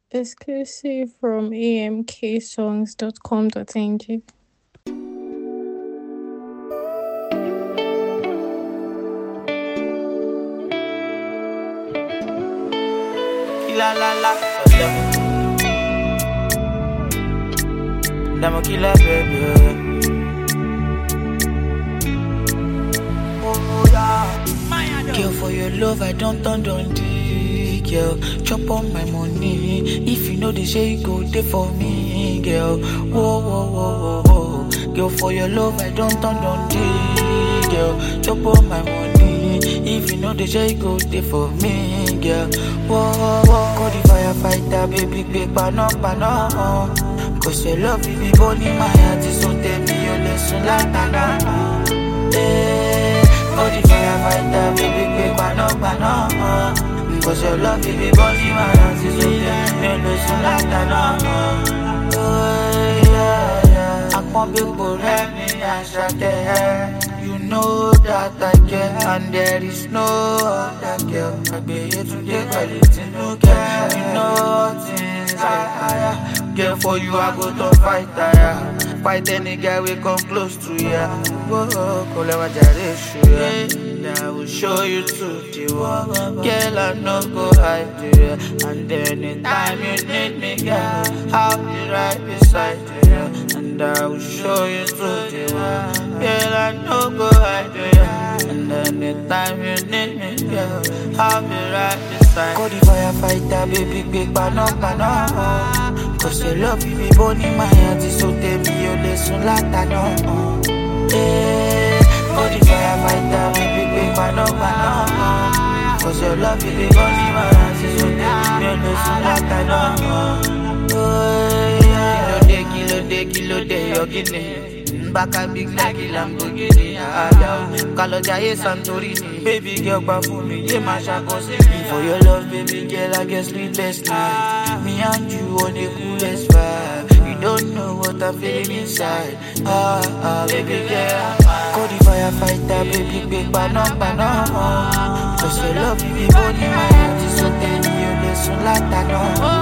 Exclusive from amksongs.com.ng. Kila la la Dama kila baby Oh yeah Girl for your love I don't turn down the girl Chop on my money If you know the say you go there for me girl Whoa whoa whoa whoa whoa Girl for your love I don't turn down the girl Chop on my money If you know the say you go there for me girl Whoa whoa whoa Call the firefighter baby big pano pano Cause your love you be born in my heart So tell me your lesson like that Eh, Call the firefighter baby big pano pano Cause your love you be born in my heart So tell me your lesson like that Oh yeah yeah Akpon people help me and You know that I care and there is no other girl I be here today quality no care You know things I hire Girl for you I go to fight tire Fight any guy we come close to ya Whoa, call my generation I will show you to the world Girl I no go hide you yeah. And anytime you need me girl I'll be right beside you yeah. And I will show you to the world Girl I no go hide you yeah. And anytime you need me girl I'll be right beside you Call the firefighter baby big pano pano Cause your love you be born in my heart So tell me your lesson like that no Eh, Call the firefighter baby big pano pano Cause your love you be born in my heart So tell me your lesson like that no Oh yeah Kilo de kilo de kilo de your guinea Baka big like a Lamborghini Ada Kalo jaye Santorini Baby girl gba fún mi Ye ma ṣàkọ sí mi For your love baby girl I get sleepless night Me and you on the coolest vibe You don't know what I'm feeling inside Ah ah baby girl Call the firefighter baby big pano pano Cause your love you be born in my heart So tell me your lesson like that no